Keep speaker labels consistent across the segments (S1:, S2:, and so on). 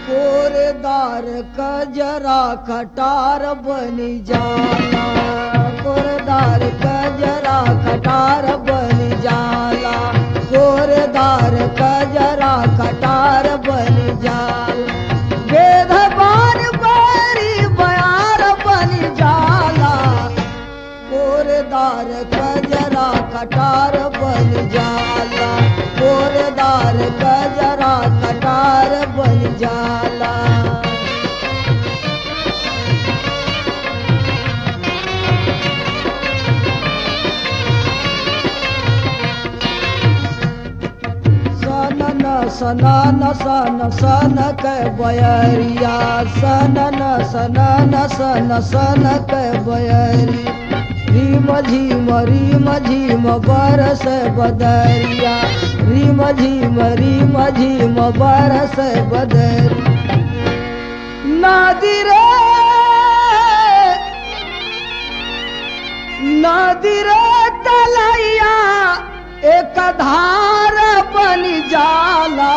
S1: कोरेदार कजरा कटार बनी जाला कोरेदार कजरा कटार बनी जाला कोरेदार कजरा कटार बनी जाला वेदवान बरी बयार बनी जाला कोरेदार कजरा कटार बन जाला कोरेदार कजरा कटार बन जाला सनन सनन सन सन के बयरिया सनन सनन सन सन के बयरी रीम झीम रीम झीम बरस बदरिया रीम झीम रीम झीम बरस बदरी नदी रे नदी रे तलैया एक धार बन जाला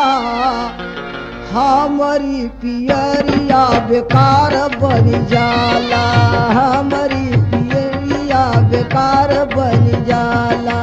S1: हमारी पियरिया बेकार बन जाला हमारी पियरिया बेकार बन जाला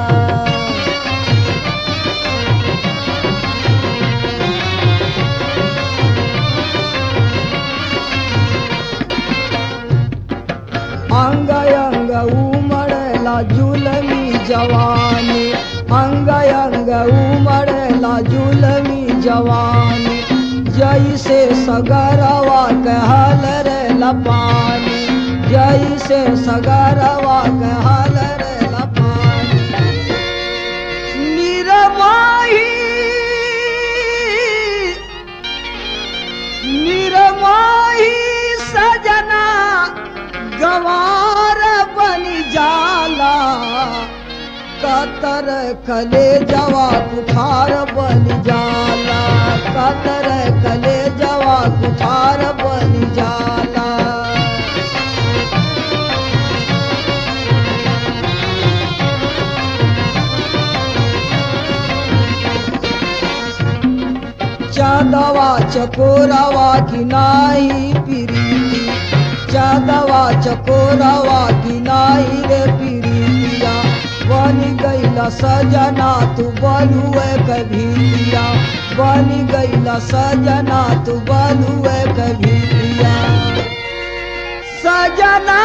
S1: अंग अंग उमड़ला जुलमी जवानी अंग अंग उमड़ला जुलमी जवानी जैसे सगरवा कहल रे लपानी जैसे सगरवा कहल रे लपानी निरमाही निरमाही सजना गवार बन जाला कतर कले जवा कुठार बन जाला कतर कले जवा कुठार बन जाला चादवा चकोरवा की नाही पिरीती चादवा चकोरवा की नाही रे पिरीतिया बन गईला सजना तू बलुए कभीतिया बन गईला सजना तू बलुए कभीतिया सजना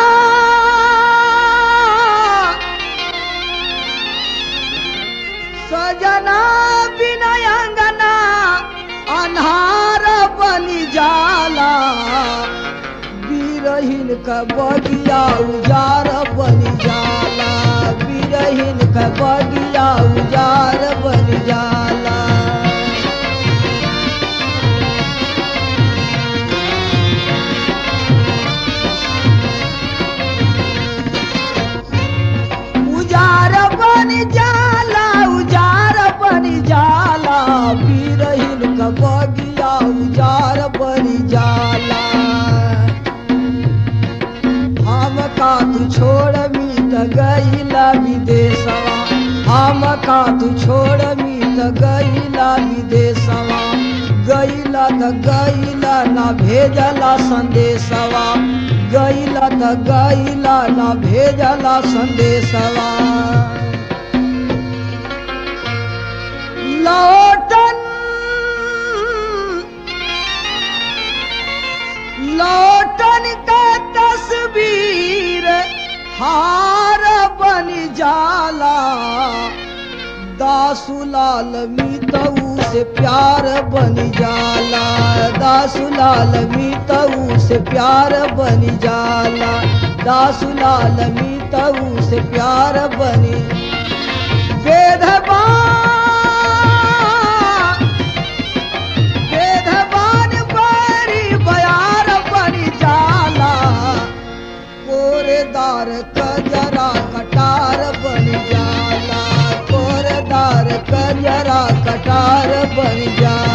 S1: सजना विनय अंगना अन्हार बनी जाला बीरहीन का बगिया उजार बनी जाला बीरहीन का बगिया उजार बनी जाला उजार बन जाला उजार बन जाला बीरहीन का बगिया उजार बन जाला हम का तू छोड़ मी त गईला विदेशवा हम का तू छोड़ मी त गईला विदेशवा गईला त गईला ना भेजला संदेशवा गईला त गईला ना भेजला संदेशवा लौटन लौटन का तस्वीर हार बन जाला दासुलाल मीतऊ से प्यार बन जाला दासुलाल मीतऊ से प्यार बन जाला दासुलाल मीतऊ से प्यार बनी वेदबा वेदबान बरी बयार बनी जाला कोरेदार कजरा कटार बन जाला कोरेदार कजरा कटार बन जाला